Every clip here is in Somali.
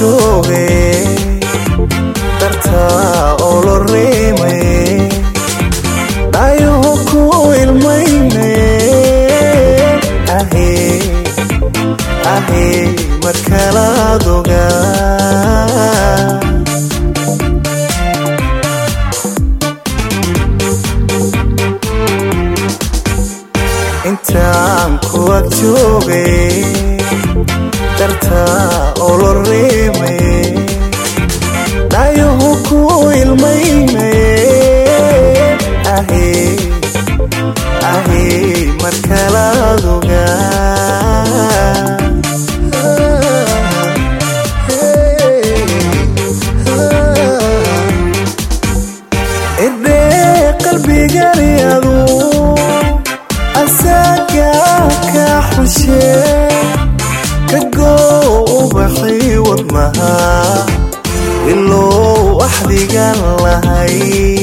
jooge dartaa oo lo reemaye dhaayuhu ku ilmayne ahee ahee markalaad ogaa intaan kuwad joogay dartaa oo lo reemaye dhaayuhu ku ilmaynaye ahee ahee markalaad ogaa idhee qalbigani adu asaga ka xushe ka goo ubaxi wadnaha ilow axdigan lahay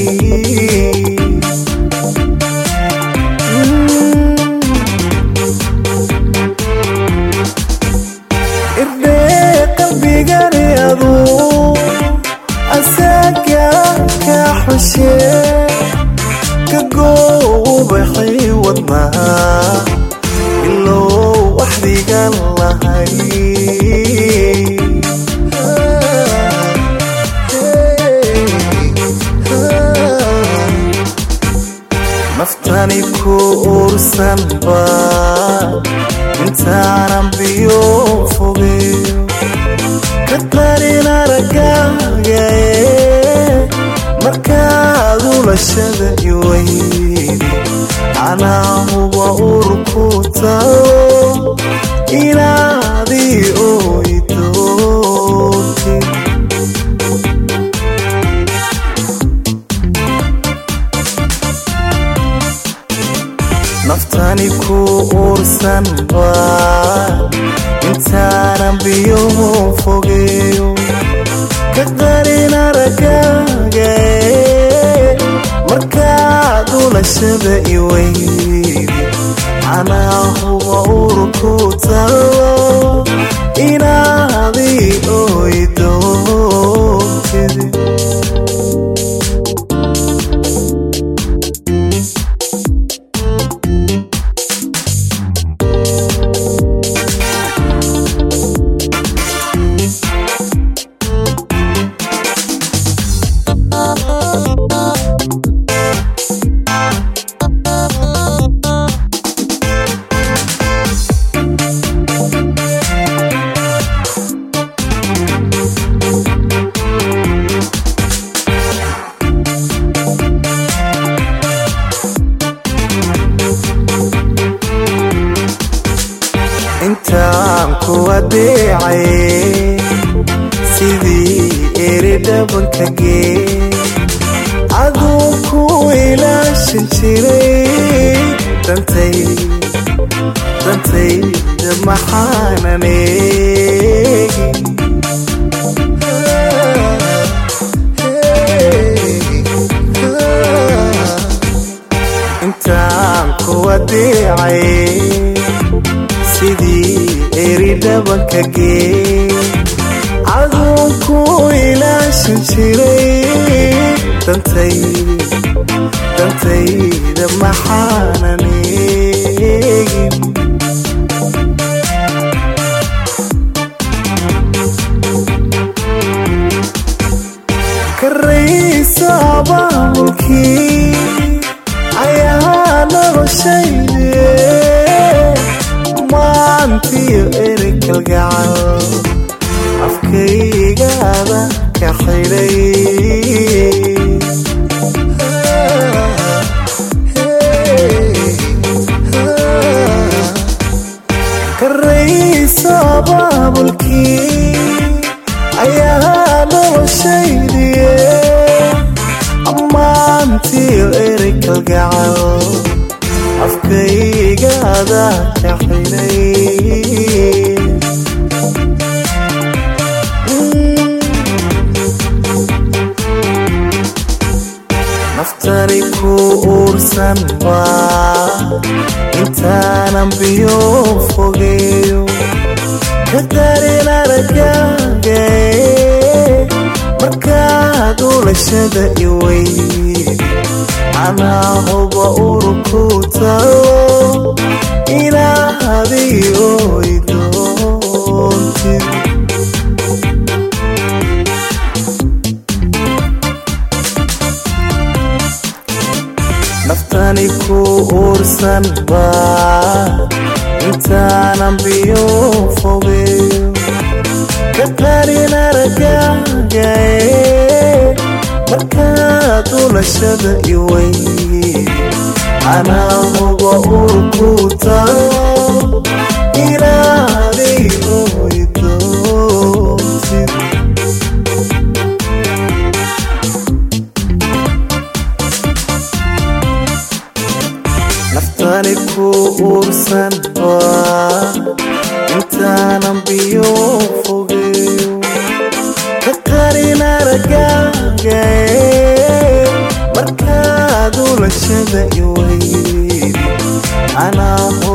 irdhee qalbigani adu asaga ka xushe ka goo ubaxi wadnaha ilow axdigan lahay naftani ku uursanba intaanan biyo fogeyo ka qarin aragaagae markaad ulashada iweydi anaahuba urku tago inaadii oydooti naftani ku uursanba intaanan biyo fogeyo ka qarin aragaagae markaad ulashada iweydi anaahuba urku tago inaadii oydootidi intaan ku adeecay sidii eri dhabanka gee aduu ku ilaashan jiray dantay dantayda maxaanan eegin intaan ku adeecay sidii eri dhabanka gee aduun ku ilaashan jiray dantay dantayda maxaanan eegin karaysa abaabulkii ayaa noloshayde maantiyo eri kalgacal afkaygaada ka xidhay karaysa abaabulkii ayaa noloshaydiye ammaantiyo eri kalgacal afkaygaada ka xidhay naftani ku uursanba intaanan biyo fogeeyo ka qarin aragaaga markaad ulashada iweyd anaa huba urku tago inaadii oy doontid naftani ku uursan baa intaanan biyo fogeeyo ka qarin aragaaga markaad ulashada iweyd anaa huba urku tago inaadii oy doontid naftani ku uursan waa intaanan biyo fogeeyo ka qarin aragaaga markaad ulashada iweyd anaa